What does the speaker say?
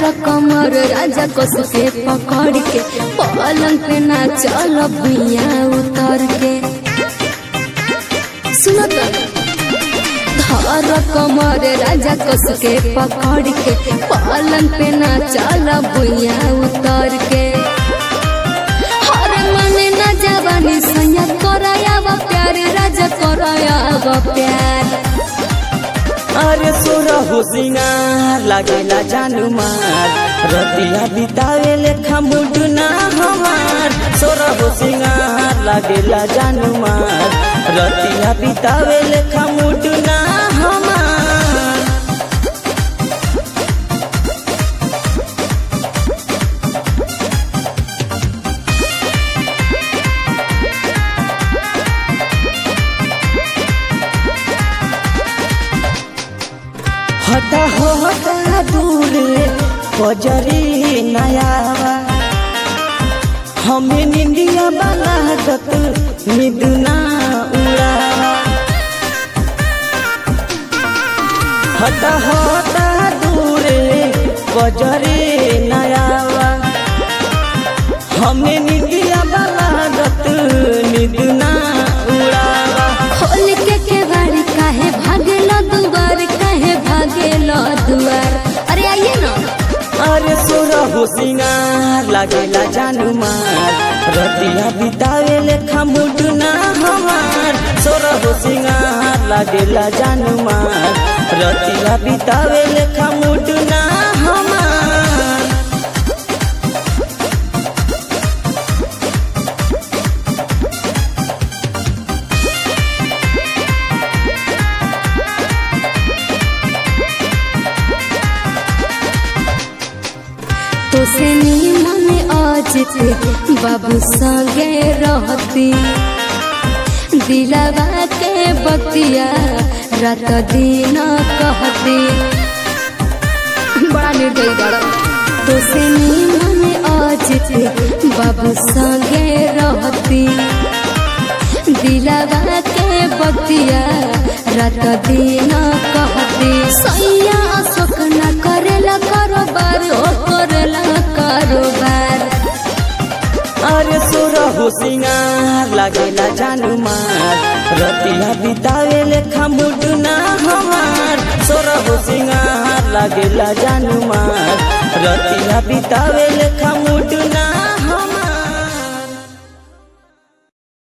कमर राजा कस के पकड़ के पलंग पे ना चल भैया उतर के सुनो तो धर कमर राजा कस के पकड़ के पलंग पे ना चल भैया उतर के हर मन न जवानी सैया कराया वा प्यार राजा कराया वा प्यार अरे सोरा हो सिंगार लागेला जानू मार रतिया बितावे लेखा मुडना हमार सोरा हो सिंगार लागेला जानू मार रतिया बितावे लेखा मुडना हमार हटा हो हटा दूर बजरी नयावा हमें निंदिया बना दत निदुना उड़ावा हटा हटा दूर बजरी नयावा हमें निंदिया बना दत निदुना उड़ावा खोल के केवाड़ी काहे भागेलो दुआर काहे भागेलो दुआर अरे आइए ना अरे सोरा हो सिंगार लागेला जानू मार रतिया बितावे लेखा मुडना हमार सोरा हो सिंगार लागेला जानू मार रतिया बितावे लेखा मुडना हमार तो से मन अजते बाबू संगे रहती दिलावा के बतिया रात दिन कहती बड़ा निर्दयी बड़ा तो से मन अजते बाबू संगे रहती दिलावा के बतिया रात दिन कहती सैया अशोक न करेला कारोबार ओ करेला कारोबार अरे सोरा हो सिंगार लागेला जानू मार रतिया बितावे लेखा मुडना हमार सोरा हो सिंगार लागेला जानू मार रतिया बितावे लेखा मुडना